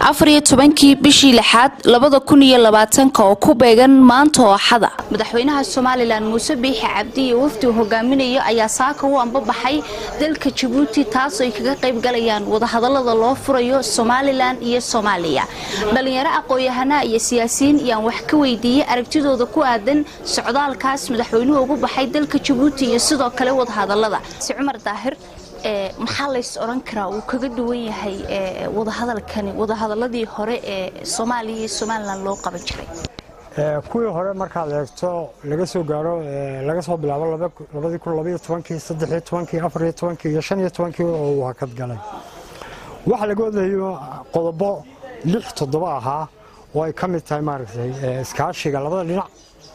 afar iyo tobankii bishii lixaad labada kun iyo labaatanka oo ku beegan maanta oo axada madaxweynaha somalilan muuse biixi cabdi iyo wafdi uu hogaaminayo ayaa saaka u ambabaxay dalka jabuuti taasoo ay kaga qayb galayaan wadahadalada loo furayo somalilan iyo soomaaliya dhalinyaro aqoon-yahanaa iyo siyaasiyiin ayaan wax ka weydiiyey aragtidooda ku aadan socdaalkaas madaxweynuhu ugu baxay dalka jabuuti iyo sidoo kale wadahadalada cumar daahir maxaa lays odhan karaa uu kaga duwan yahay wadahadalkani wadahadaladii hore ee soomaaliya iyo somalilan loo qaban jiray kuwii hore markaad eegto laga soo gaaro laga soo bilaabo labadii kun labaiyo tobankii saddexiyo tobankii afariyo tobankii iyo shan iyo tobankii oo uu hakad galay waxaa laga wadayo qodobo lix toddoba ahaa oo ay ka mid tahay maaragtay iskaashiga labada dhinac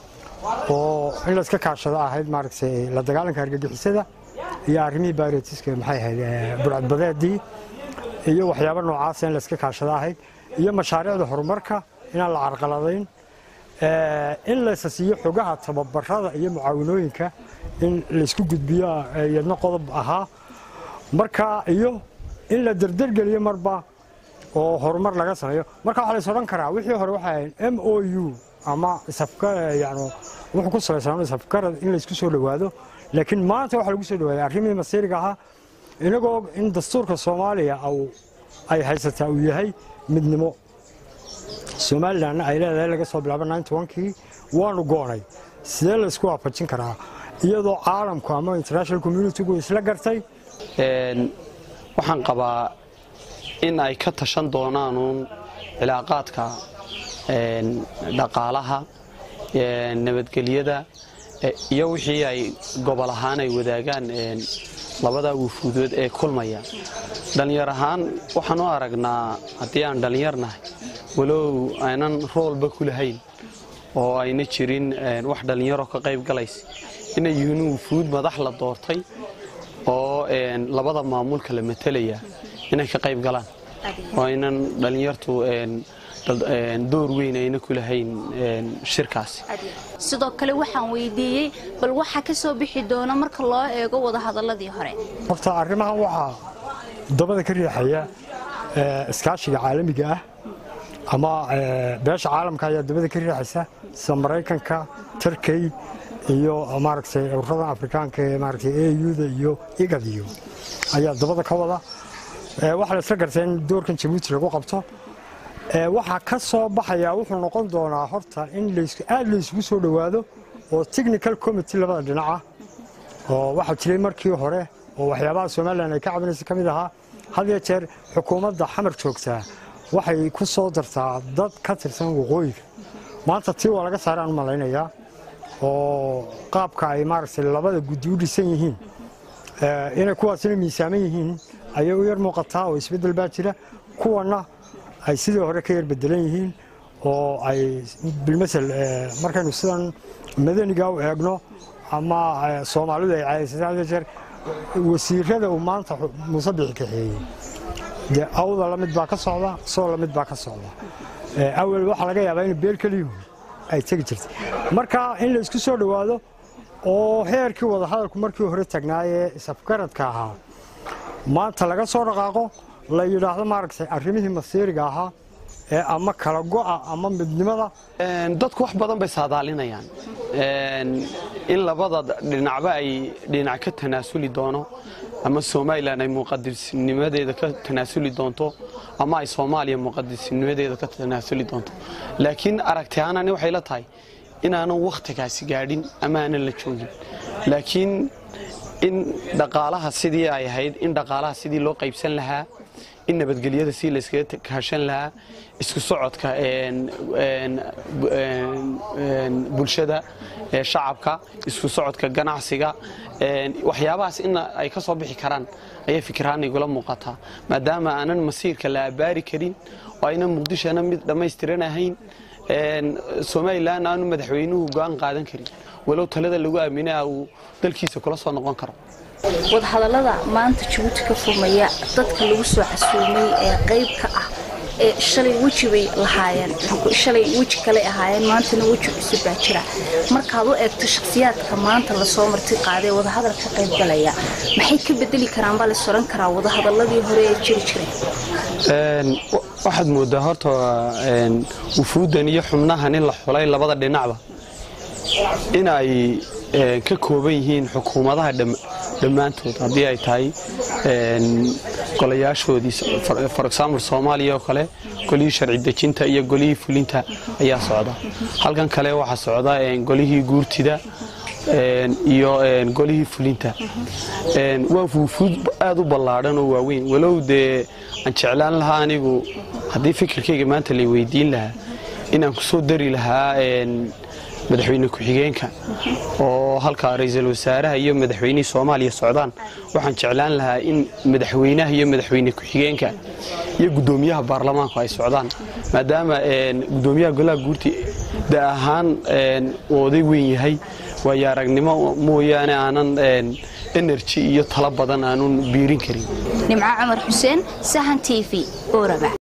oo in layska kaashado ahayd maaragtay la dagaalanka argagixisada iyo arrimihii baaretiska maxay ahayd burcadbadeedii iyo waxyaabo noocaasa in layska kaashado ahayd iyo mashaariicda horumarka inaan la carqaladayn in laysa siiyo xogaha tababarada iyo mucaawinooyinka in laysku gudbiyo iyadna qodob ahaa marka iyo in la derdergeliyo marba oo horumar laga sameeyo marka waxaa lays odhan karaa wixii hore waxay ahayd m o u ama yani wuxuu ku salaysanaa isafgarad in laysku soo dhowaado laakiin maanta waxaa lagu soo dhawaaday arrimihii masiiriga ahaa inagoo in dastuurka soomaaliya ay haysataa uu yahay midnimo somalilanna ay leedahay laga soo bilaabo kii waanu go'nay sidee laysku waafajin karaa iyadoo caalamku ama international communitigu isla gartay waxaan qabaa in ay ka tashan doonaanuun cilaaqaadka dhaqaalaha nabadgelyada iyo wixii ay gobol ahaan ay wadaagaan labada wufuudood ee kulmaya dhallinyar ahaan waxaan u aragnaa haddii aan dhallinyarnahay walow aynan roolba ku lahayn oo ayna jirin wax dhallinyaroo ka qayb galaysa inay yihiin wufuud madax la doortay oo labada maamulka la matalaya inay ka qayb galaan oo aynan dhallinyartu door weyn ayna ku lahayn shirkaasi sidoo kale waxaan weydiiyey bal waxa ka soo bixi doona marka loo eego wadahadaladii hore horta arrimahan waxaa dabada ka riixaya iskaashiga caalamiga ah ama beesha caalamka ayaa dabada ka riixaysa sida maraykanka turkey iyo maaragtay ururadan afrikaanka ee maaragtay auda iyo igadiyo ayaa dabada ka wada waxaa la isla gartay in doorkan jabuuti lagu qabto waxaa ka soo baxayaa wuxuu noqon doonaa horta in aad laysugu soo dhowaado oo technical committee labada dhinaca oo waxaa jiray markii hore oo waxyaabaha somalilan ay ka cabinaysa ka mid ahaa had iyo jeer xukuumadda xamar joogtaa waxay ku soo dartaa dad ka tirsan waqooyiga maanta tii waa laga saaraan u malaynayaa oo qaabka ay maaragtay labada guddi u dhisan yihiin inay kuwaasina miisaaman yihiin ayay u yar muuqataa oo isbeddel baa jira kuwanna ay sidii hore ka yar bedelan yihiin oo ay bilmasel markaynu sidan madaniga u eegno ama soomaalidu ay caadaysatay had jeer wasiirada uu maanta muuse bixi kaxeeyey dee awda la mid baa ka socda soo la mid baa ka socda awel waxaa laga yaabaa in beel keliyuhu ay tegi jirtay marka in la isku soo dhowaado oo heerkii wadahadalku markii hore tagnaayee isafgaradka ahaa maanta laga soo dhaqaaqo la yidhaahdo maaragtay arrimihii masiiriga ahaa ee ama kala go'a ama midnimada dadku wax badan bay saadaalinayaan in labada dhinacba ay dhinac ka tanaasuli doono ama somalilan ay muqadisnimadeeda ka tanaasuli doonto ama ay soomaaliya muqadisnimadeeda ka tanaasuli doonto laakiin aragti ahaanani waxay la tahay inaanan wakhtigaasi gaadhin ama aanan la joogin laakiin in dhaqaalaha sidii ay ahayd in dhaqaalaha sidii loo qaybsan lahaa in nabadgelyada si layskaga kaashan lahaa isku socodka bulshada shacabka isku socodka ganacsiga waxyaabahaas in ay ka soo bixi karaan ayaa fikirhaan igula muuqataa maadaama aanan masiirka la abaari karin oo aynan muqdishona mid dhammaystiran ahayn somalilan aanu madaxweynuhu go-aan qaadan karin walow talada lagu aaminaa uu dalkiisa kula soo noqon karo wadahadalada maanta jabuuti ka furmaya dadka lagu soo casuumay ee qayb ka ah shalay weji bay lahaayeen shalay weji kale ahaayeen maantana weji cusub baa jira markaad u eegto shakhsiyaadka maanta lasoo marti qaaday wadahadal ka qaybgalaya maxay ka bedeli karaan baa la soran karaa wadahadaladii hore ee jiri jireen waxaad moodaa horta wufuuddan iyo xubnahan in la xulay labada dhinacba in ay ka kooban yihiin xukuumadaha dhammaantood haddii ay tahay golayaashoodii for example soomaaliya oo kale golihii sharci dejinta iyo golihii fulinta ayaa socda halkan kale waxaa socda golihii guurtida iyo golihii fulinta waa wufuud aad u ballaadhan oo waaweyn walow dee aan jeclaan lahaa anigu haddii fikirkayga maanta lay weydiin lahaa inaan ku soo dari lahaa madaxweyne ku-xigeenka oo halka ra-iisul wasaaraha iyo madaxweynihii soomaaliya socdaan waxaan jeclaan lahaa in madaxweynaha iyo madaxweyne ku-xigeenka iyo guddoomiyaha baarlamaanku ay socdaan maadaama guddoomiyaha golaha guurti da ahaan uu oday weyn yahay waayo aragnimo mooyaane aanan enerji iyo talo badan aanun biirin karin nimco cumar xuseen sahan t v oraba